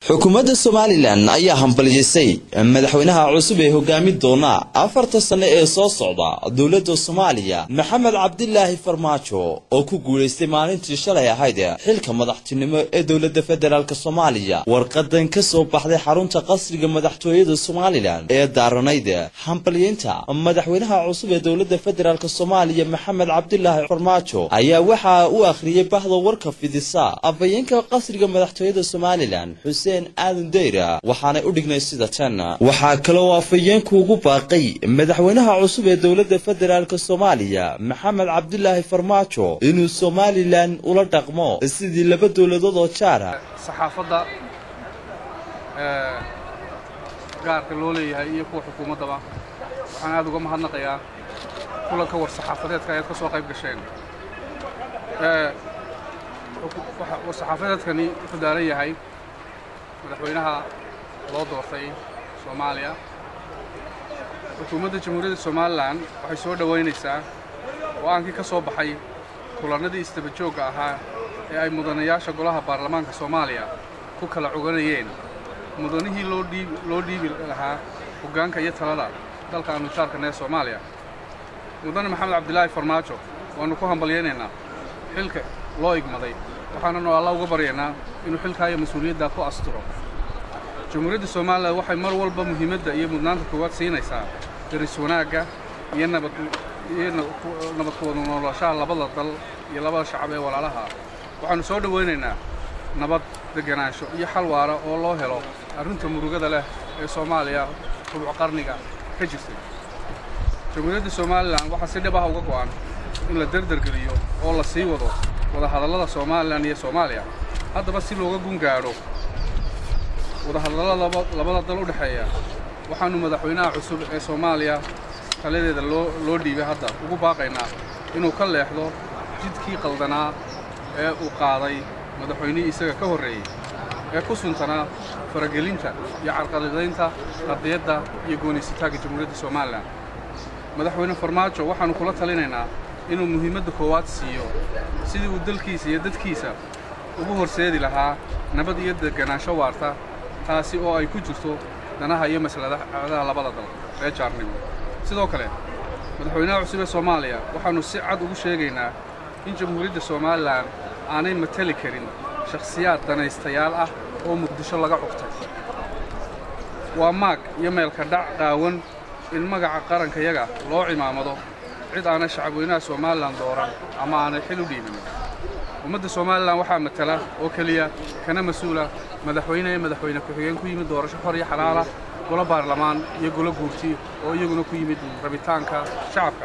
xukuumadda somalilan ayaa hambalyisay madaxweynaha cusub ee hogaami doona afarta sane ee soo socda dowladda soomaaliya maxamed cabdilaahi farmaajo oo ku guulaystay maalintii shalay ahayd xilka madaxtinimo ee dowladda federaalk soomaaliya warqadan ka soo baxday xarunta qasriga madaxtooyada somalilan ee daaranayd hambalyeynta madaxweynaha cusub ee dowladda federaalk soomaaliya maxamed cabdilaahi farmaajo ayaa waxaa u akhriyey bahda warka fidisa afhayeenka qasriga madaxtooyada somalilan xuseen aadan dayra waxaanay u dhignay sida tan waxaa kaloo afhayeenku ugu baaqay madaxweynaha cusub ee dowladda federaalk soomaaliya maxamed cabdilaahi farmaajo inuu somalilan ula dhaqmo sidii laba dowladood oo jaara saxaafadda gaarka loo leeyahay iyo kuwa xukuumaddaba waxaan aad uga mahadnaqayaa kulanka war saxaafadeedka ayaad ka soo qayb gasheen war saxaafadeedkani wuxuu daaran yahay madaxweynaha loo doortay soomaaliya xukuumadda jamhuuriyadda somalilan waxay soo dhowaynaysaa go'aankii ka soo baxay kulannadii isdabajoogga ahaa ee ay mudanayaasha golaha baarlamaanka soomaaliya ku kala coganayeen mudanihii loo dhiibi lahaa hoggaanka iyo talada dalka aanu jaarkan ee soomaaliya mudane maxamed cabdilaahi farmaajo waannu ku hambalyaynaynaa xilka loo igmaday waxaananu alla uga baryaynaa inuu xilkaa iyo mas-uuliyaddaa ku asturo jamhuuriyadda somalilan waxay mar walba muhiimadda iyo mudnaanta koowaad siinaysaa daris wanaagga iyo nabadiyo nabad kuwada noolashaha labada dal iyo labada shacab ee walaalaha waxaannu soo dhowaynaynaa nabad deganaansho iyo xal waara oo loo helo arrinta murugada leh ee soomaaliya rubuc qarniga ka jirtay jamhuuriyadda somalilan waxaa si dhib ah uga go'an in la derdergeliyo oo la sii wado wadahadallada somalilan iyo soomaaliya haddaba si looga gun gaadho wadahadallada labada dal u dhexeeya waxaannu madaxweynaha cusub ee soomaaliya taladeeda loo dhiibay hadda ugu baaqaynaa inuu ka leexdo jidkii qaldanaa ee uu qaaday madaxweynihii isaga ka horreeyey ee ku suntanaa faragelinta iyo carqaladaynta qadiyadda iyo goonaysitaagga jamhuuriyadda somalilan madaxweyne farmaajo waxaannu kula talinaynaa inuu muhiimadda koowaad siiyo sidii uu dalkiisa iyo dadkiisa ugu horseedi lahaa nabad iyo deganaansho waarta taasi oo ay ku jirto danaha iyo masladaha labada dal ee jaarnimo sidoo kale madaxweynaha cusub ee soomaaliya waxaannu si cad ugu sheegaynaa in jamhuuriyadda somalilan aanay mateli karin shakhsiyaad danaystayaal ah oo muqdisho laga cugtay waa maag iyo meelka dhac qaawan in magaca qarankayaga loo cimaamado cid aanay shacabweynaha somalilan dooran ama aanay xil u dhiibin ummadda somalilan waxaa matala oo keliya kana mas-uula madaxweyne ee madaxweyne ku-xigeen ku yimid doorasho xor iyo xalaala golo baarlamaan iyo golo guurti oo iyaguna ku yimid rabitaanka shacabka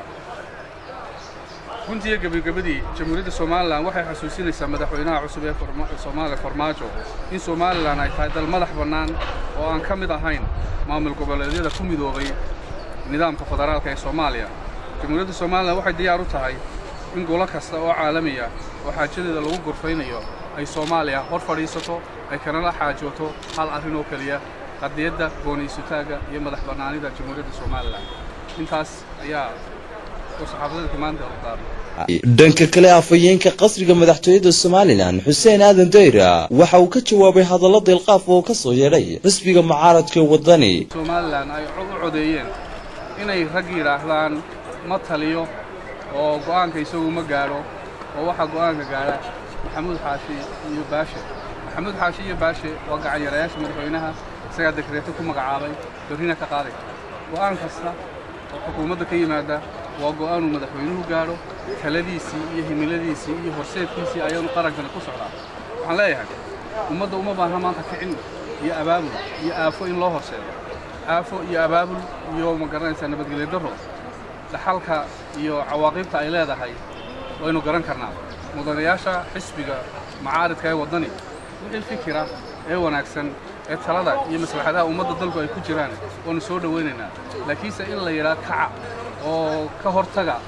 runtii iyo gebagabadii jamhuuriyadda somalilan waxay xasuusinaysaa madaxweynaha cusub ee soomaaliya farmaajo in somalilan ay tahay dal madax bannaan oo aan ka mid ahayn maamul goboleedyada ku midoobay nidaamka federaalka ee soomaaliya jamhuuriyadda somalilan waxay diyaar u tahay in golo kasta oo caalamiya oo xaajadeeda lagu gorfaynayo ay soomaaliya hor fadhiisato ay kanala xaajooto hal arrin oo keliya qadiyadda goonaysutaagga iyo madax bannaanida jamhuuriyadda somalilan intaas ayaa saxaafadeedka maanta qaaday dhanka kale afhayeenka qasriga madaxtooyada somalilan xuseen aadan dayra waxa uu ka jawaabay hadallo deelqaaf oo ka soo yeedhay xisbiga mucaaradka wadani somalilan ay u codeeyeen inay rag yidhaahdaan ma taliyo oo go'aanka isagu ma gaadho oo waxaa go'aanka gaadha maxamuud xaashi iyo baashe maxamuud xaashi iyo baashe waa gacanyarayaasha madaxweynaha isagaa dekreeto ku magacaabay berrina ka qaaday go'aan kasta oo xukuumadda ka yimaada waa go'aanuu madaxweynuhu gaadho taladiisii iyo himiladiisii iyo horseedkiisii ayaanu qarankani ku socdaa waxaan leeyahay ummadda uma baahna maanta kicin iyo abaabul iyo aafo in loo horseedo aafo iyo abaabul iyo ma garanaysaa nabadgelyo darro dhaxalka iyo cawaaqibta ay leedahay waynu garan karnaa mudanayaasha xisbiga macaaridka ee waddani wixii fikira ee wanaagsan ee talada iyo maslaxadaha ummadda dalku ay ku jiraan waanu soo dhowaynaynaa laakiinse in la yidhaa kaca oo ka hortaga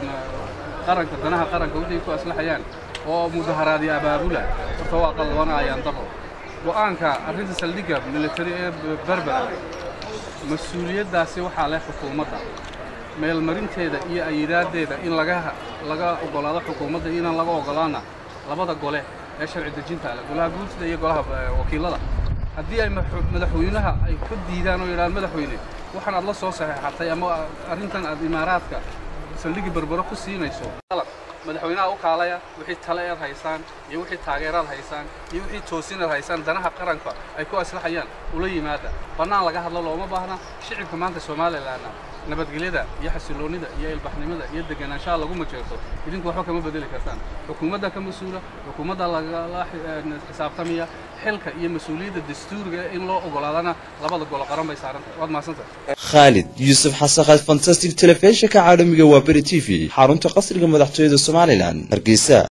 qaranka danaha qaranka wixii ku aslaxayaan oo mudaharaadyo abaabula horta waa qalbanayaan daro go'aanka arrinta saldhigga militari ee berbera mas-uuliyaddaasi waxaa leh xukuumadda meelmarinteeda iyo ayidaaddeeda in laga laga oggolaado xukuumadda inaan laga oggolaana labada gole ee sharci dejinta leh golaha guurtida iyo golaha wakiilada haddii ay madaxweynaha ay ka diidaan oo yidhahaan madaxweyne waxaan aad la soo saxeexatay ama arrintan aad imaaraadka saldhigii berbero ku siinayso madaxweynaha u kaalaya wixii tale eed haysaan iyo wixii taageeraad haysaan iyo wixii toosinaad haysaan danaha qaranka ay ku aslaxayaan ula yimaada bannaan laga hadlo looma baahna shicibka maanta somalilanna nabadgelyada iyo xasiloonnida iyo ilbaxnimada iyo deganaanshaha lagu majeerto idinku waxba kama bedeli kartaan xukuumadda ka mas-uula xukuumadda lagala xisaabtamaya xilka iyo mas-uuliyadda dastuuriga in loo ogolaadana labada golo qaran bay saarantahay waad mahadsantahay khaalid yuusuf xasaqad fantastic telefishinka caalamiga waa beri t v xarunta qasriga madaxtooyada somalilan hargeysa